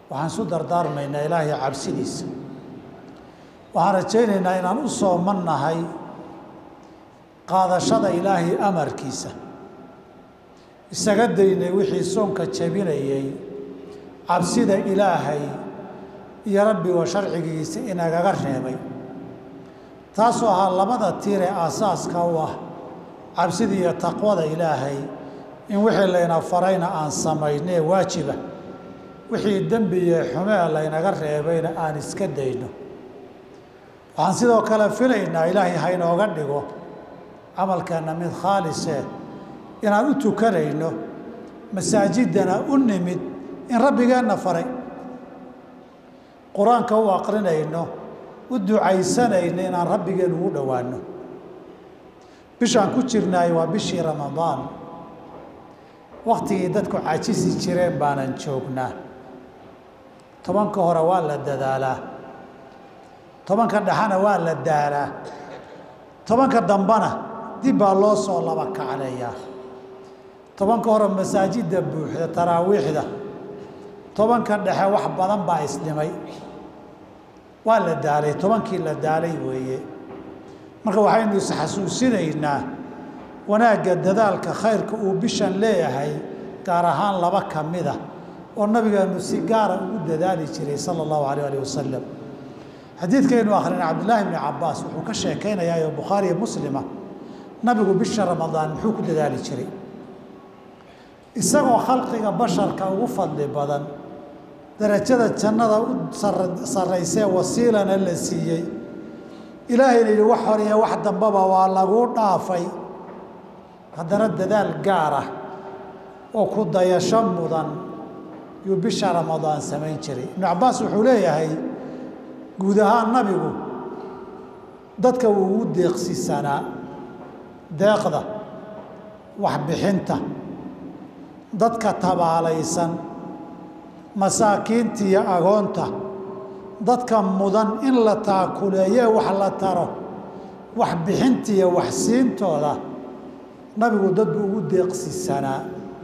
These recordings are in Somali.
waxaan isu dardaarmaynaa ilaahay cabsidiisa waxaan rajaynaynaa inaan u soomannahay qaadashada ilaahay amarkiisa isaga daynay wixii soonka jabinayay cabsida ilaahay iyo rabbigo sharcigiisa inagaga reebay taasoo ahaa labada tiir ee aasaaska u ah cabsida iyo taqwada ilaahay in wixii layna farayna aan samaynee waajiba wixii dembi iyo xumee laynaga reebayna aan iska dayno waxaan sidoo kale filaynaa ilaahay haynooga dhigo camalkeenna mid khaalise inaan u tukanayno masaajidana u nimid in rabbigeenna faray qur-aanka u aqrinayno u ducaysanayno inaan rabbigeen ugu dhowaanno bishaan ku jirnaay waa bishii ramadaan wakhtigii dadku cajisi jireen baanan joognaa tobanka hore waa la dadaalaa tobanka dhexena waa la daalaa tobanka dambena dib baa loo soo laba kacleeyaa tobanka hore masaajidda buuxda taraawiixda tobanka dhexe wax badan baa isdhimay waa la daalay tobankii la daalay weeye marka waxaynu isxasuusinaynaa wanaagga dadaalka khayrka uu bishan leeyahay gaar ahaan laba ka mid ah oo nabigeenu si gaara ugu dadaali jiray sala allahu alayh alih wasalam xadiidkaynu akhrina cabdillaahi bni cabbaas wuxuu ka sheekaynayaa oo bukhaariyo muslima nabigu bisha ramadaan muxuu ku dadaali jiray isagoo khalqiga basharka ugu fadli badan darajada jannada u sarraysee wasiilana la siiyey ilaahayna yidhi wax hor iyo wax dambaba waa laguu dhaafay haddana dadaal gaar ah oo ku dayasho mudan yuu bisha ramadaan samayn jiray ibnu cabbaas wuxuu leeyahay guud ahaan nabigu dadka wuu ugu deeqsisanaa deeqda waxbixinta dadka tabaalaysan masaakiinta iyo agoonta dadka mudan in la taakuleeye wax la taro waxbixinta iyo waxsiintooda nabigu dad buu ugu deeqsisanaa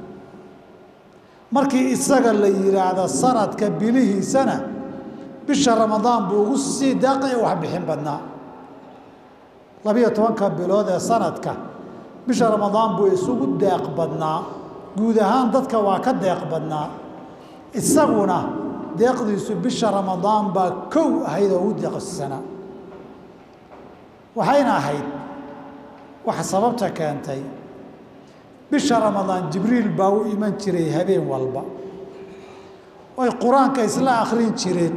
markii isaga la yidhaahdo sanadka bilihiisana bisha ramadaan buu ugu sii deeqaya waxbixin badnaa labiyo tobanka bilood ee sanadka bisha ramadaan buu isugu deeq badnaa guud ahaan dadka waa ka deeq badnaa isaguna deeqdiisu bisha ramadaan baa kow ahayd oo ugu deeqsisanaa waxayna ahayd waxa sababta keentay bisha ramadaan jibriil baa u iman jiray habeen walba oy qur-aanka isla akhrin jireen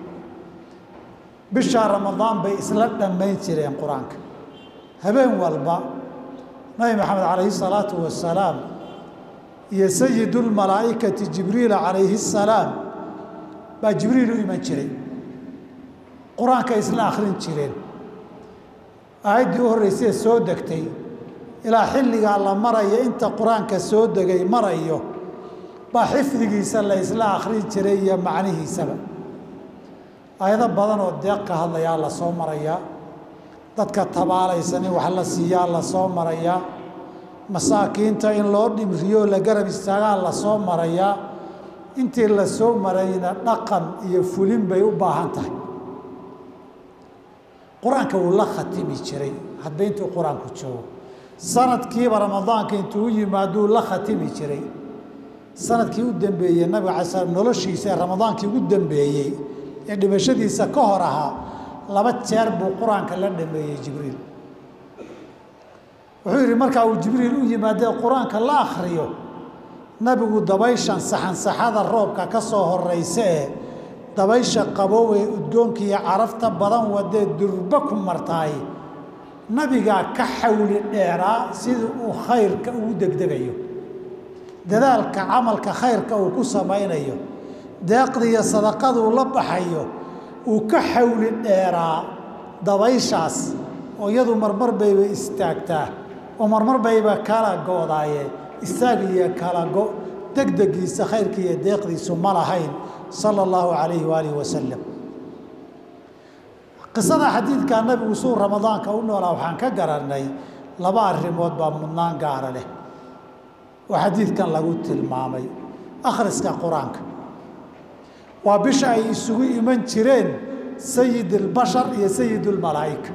bisha ramadaan bay isla dhammayn jireen qur-aanka habeen walba nabi maxamed calayhi salaatu wasalaam iyo sayidulmalaa'ikati jibriila calayhi salaam baa jibriil u iman jiray qur-aanka isla akhrin jireen aayaddii u horreysee soo degtay ilaa xilligaa la maraya inta qur-aanka soo degay marayo baa xifdigiisa la isla akhrin jiray iyo macnihiisaba aayado badan oo deeq ka hadlayaa la soo marayaa dadka tabaalaysan in wax la siiyaa la soo marayaa masaakiinta in loo dhimriyo la garab istaagaa la soo marayaa intii la soo marayna dhaqan iyo fulin bay u baahan tahay qur-aanka wuu la khatimi jiray hadba intuu qur-aanku joogo sanadkiiba ramadaanka intuu u yimaaduu la khatimi jiray sanadkii u dambeeyey nabiga cala slam noloshiisa ee ramadaankii ugu dambeeyey ee dhimashadiisa ka hor ahaa laba jeer buu qur-aanka la dhameeyey jibriil wuxuu yidhi markaa uu jibriil u yimaadee qur-aanka la akhriyo nabigu dabayshan saxansaxada roobka ka soo horraysa ee dabaysha qabow ee udgoonka iyo carafta badan wadee durba ku martaay nabigaa ka xawli dheeraa sidii uu khayrka ugu degdegayo dadaalka camalka khayrka uu ku samaynayo deeqda iyo sadaqaduu la baxayo uu ka xawli dheeraa dabayshaas oo iyadu marmar bayba istaagtaa oo marmar bayba kala go'daayeen istaag iyo kala go degdegiisa khayrka iyo deeqdiisu ma lahayn sala allahu calayhi waalihi wasalam qisada xadiidkaa nabigu suu ramadaanka u noolaa waxaan ka garannay laba arrimood baa mudnaan gaara leh oo xadiidkan lagu tilmaamay akhriska qur-aanka waa bisha ay isugu iman jireen sayid اlbashar iyo sayid اlmalaa'ika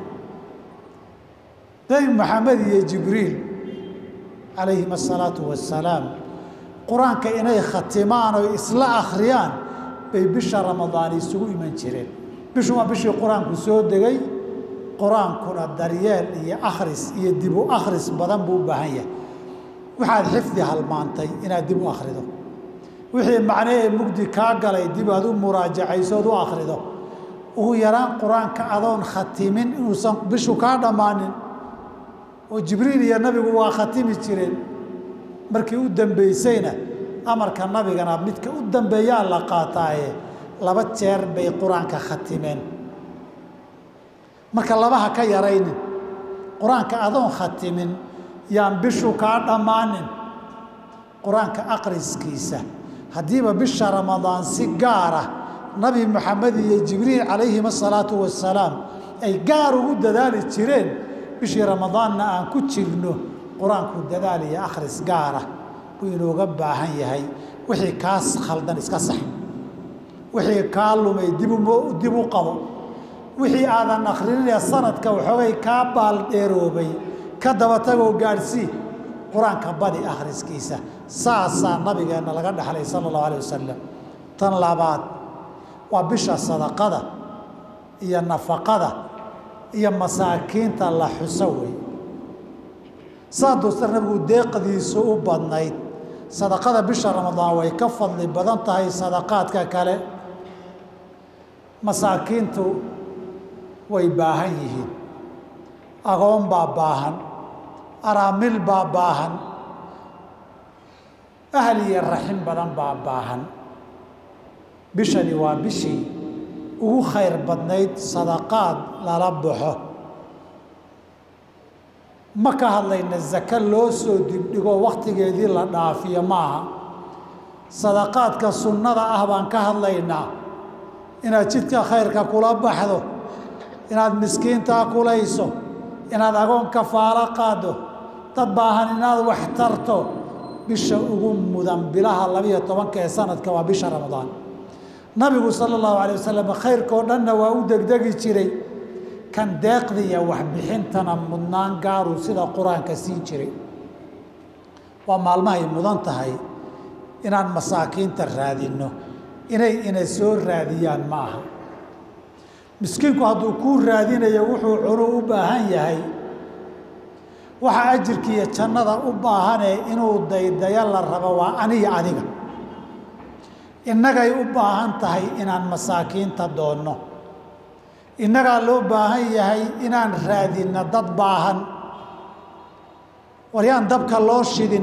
nebi maxamed iyo jibriil calayhim asalaatu wassalaam qur-aanka inay khatimaan oo isla akhriyaan bay bisha ramadaan isugu iman jireen bishu waa bishii qur-aanku soo degay qur-aankuna daryeel iyo akhris iyo dib u akhris badan buu u baahan yahay waxaad xifdi halmaantay inaad dib u akhrido wixii macne ee mugdi kaa galay dib aad u muraajacaysood u akhrido ugu yaraan qur-aanka adoon khatimin inuusan bishu kaa dhammaanin oo jibriil iyo nabigu waa khatimi jireen markii u dambaysayna amarka nabigana midka u dambeeyaa la qaataaye laba jeer bay qur-aanka khatimeen marka labaha ka yaraynin qur-aanka adoon khatimin yaan bishu kaa dhammaanin qur-aanka aqriskiisa haddiiba bisha ramadaan si gaara nabi maxamed iyo jibriil calayhim asalaatu wassalaam ay gaar ugu dadaali jireen bishii ramadaanna aan ku jirno qur-aanku dadaal iyo akhris gaara buu inooga baahan yahay wixii kaas khaldan iska sax wixii kaa lumay dib u qabo wixii aadan akhrinine sanadka waxoogay kaa baaldheeroobay ka daba tagoo gaadhsii qur-aanka badi akhriskiisa saasaa nabigeenna laga dhexlay sala allahu alay wasalam tan labaad waa bisha sadaqada iyo nafaqada iyo masaakiinta la xuso wey saa duusta nabigu deeqdiisu u badnayd sadaqada bisha ramadaan way ka fadli badan tahay sadaqaadka kale masaakiintu way baahan yihiin agoon baa baahan araamil baa baahan ahal iyo raxin badan baa baahan bishani waa bishii ugu khayr badnayd sadaqaad lala baxo ma ka hadlayna zake loo soo dibdhigo wakhtigeedii la dhaafiyo maaha sadaqaadka sunnada ah baan ka hadlaynaa inaad jidka khayrka kula baxdo inaad miskiintaa kulayso inaad agoon kafaalo qaaddo dad baahan inaad wax tarto bisha ugu mudan bilaha labiyo tobanka ee sanadka waa bisha ramadaan nabigu sala allahu alay wasalam khayrkao dhanna waa u degdegi jiray kan deeqdiiyo waxbixintana mudnaan gaaruu sida qur-aanka siin jiray waa maalmahay mudan tahay inaan masaakiinta raadinno inay ina soo raadiyaan ma aha miskiinku hadduu kuu raadinayo wuxuu cunu u baahan yahay waxa ajirkiiyo jannada u baahanee inuu daydayo la rabo waa aniga adiga innagay u baahan tahay inaan masaakiinta doonno innagaa loo baahan yahay inaan raadinno dad baahan waryaan dabka loo shidin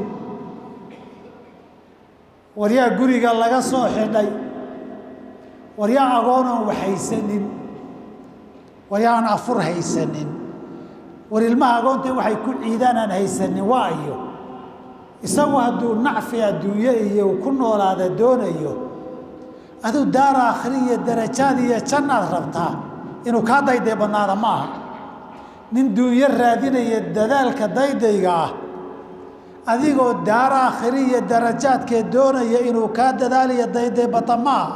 waryaa guriga laga soo xidhay waryaa agoonan wax haysanin waryaan afur haysanin war ilmaha agoonta waxay ku ciidaan aan haysanin waa iyo isagu hadduu nacfi adduunye iyo ku noolaada doonayo aduu daar aakhiri iyo darajaad iyo jannaad rabtaa inuu kaa dayday badnaada ma aha nin duunyo raadinaya dadaalka daydayga ah adigoo daar aakhiri iyo darajaadkee doonaya inuu kaa dadaaliyo dayday bata ma aha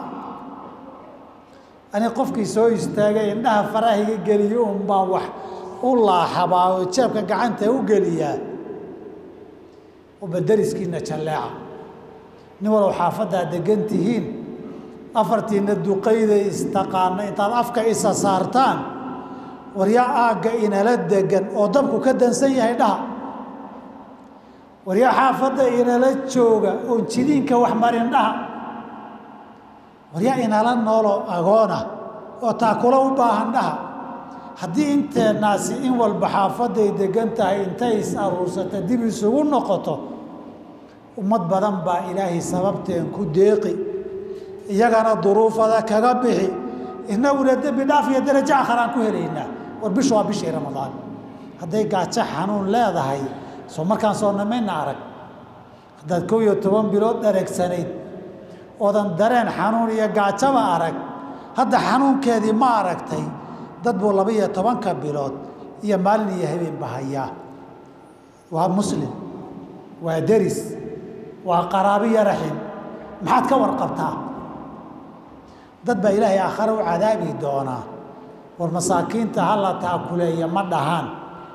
ani qofkii soo istaagay indhaha farahiga geliyo un baan wax u laaxabaa oo jeebka gacanta u geliyaa ubadariskiina jalleeca nin walow xaafaddaa degan tihiin afartiina duqayday istaqaana intaad afka isa saartaan waryaa aagga inala degan oo dabku ka dansan yahay dhaha waryaa xaafadda inala jooga oon jidiinka wax marin dhaha waryaa inala noolo agoona oo taakula u baahan dhaha haddii inteennaasi in walba xaafadday degan tahay intay is aruursata dib isugu noqoto ummad badan baa ilaahay sababteen ku deeqi iyagana duruufada kaga bixi inaguna dembi dhaaf iyo darajo akharaan ku helaynaa war bishu waa bishii ramadaan hadday gaajo xanuun leedahay soo markaan soo namayna arag haddaad kow iyo toban bilood dhareegsanayd oodan dareen xanuun iyo gaajaba arag hadda xanuunkeedii ma aragtay dad buu laba iyo tobanka bilood iyo maalin iyo habeenba hayaa waa muslim waa deris waa qaraabiyo raxim maxaad ka warqabtaa dad baa ilaahay aakhare u cadaabi doonaa war masaakiinta hala taakuleeya ma dhahaan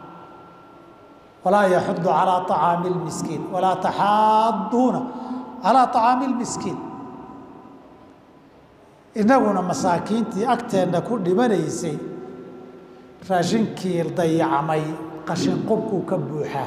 walaa yaxudu calaa acaami lmiskiin walaa taxaaduuna calaa acaami lmiskiin innaguna masaakiintii agteenna ku dhimanaysay raashinkii dayacmay qashin qubkuu ka buuxaa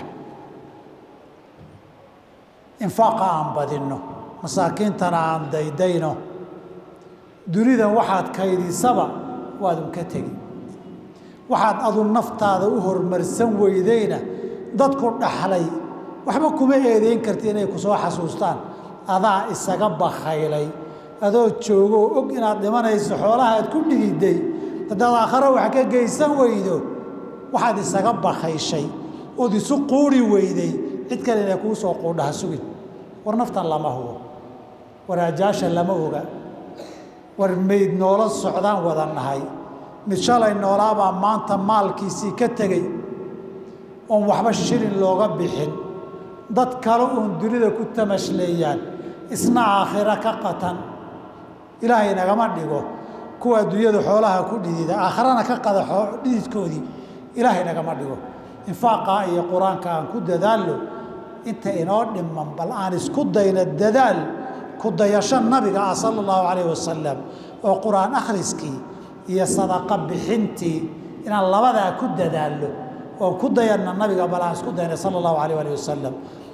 infaaqa aan badinno masaakiintana aan daydayno dunidan waxaad kaydisaba waadun ka tegi waxaad adu naftaada u hormarsan weydayna dadku dhaxlay waxba kuma eedeyn karti inay ku soo xasuustaan adaa isaga bakhaylay adoo joogoo og inaad dhimanayso xoolaha aad ku dhigiday haddaad aakhare wax ka geysan weydo waxaad isaga bakhayshay ood isu quuri weyday cid kale inay kuu soo quudhaha sugin war naftan lama hubo war ajaasha lama oga war mayd noola socdaan wada nahay mid shalay noolaabaa maanta maalkiisii ka tegey oon waxba shilin looga bixin dad kale uun dunida ku tamashleeyaan isna aakhiro ka qatan ilaahay nagama dhigo kuwa adduunyada xoolaha ku dhidida aakharana ka qada dhididkoodii ilaahay nagama dhigo infaaqaa iyo qur-aanka aan ku dadaallo inta inoo dhiman bal aan isku dayno dadaal ku dayasho nabiga ah sala allahu calayh wasalam oo qur-aan akhriskii iyo sadaqa bixintii inaan labadaa ku dadaallo oon ku dayanna nabiga bal aan isku dayna sala allahu calayh alih wasalam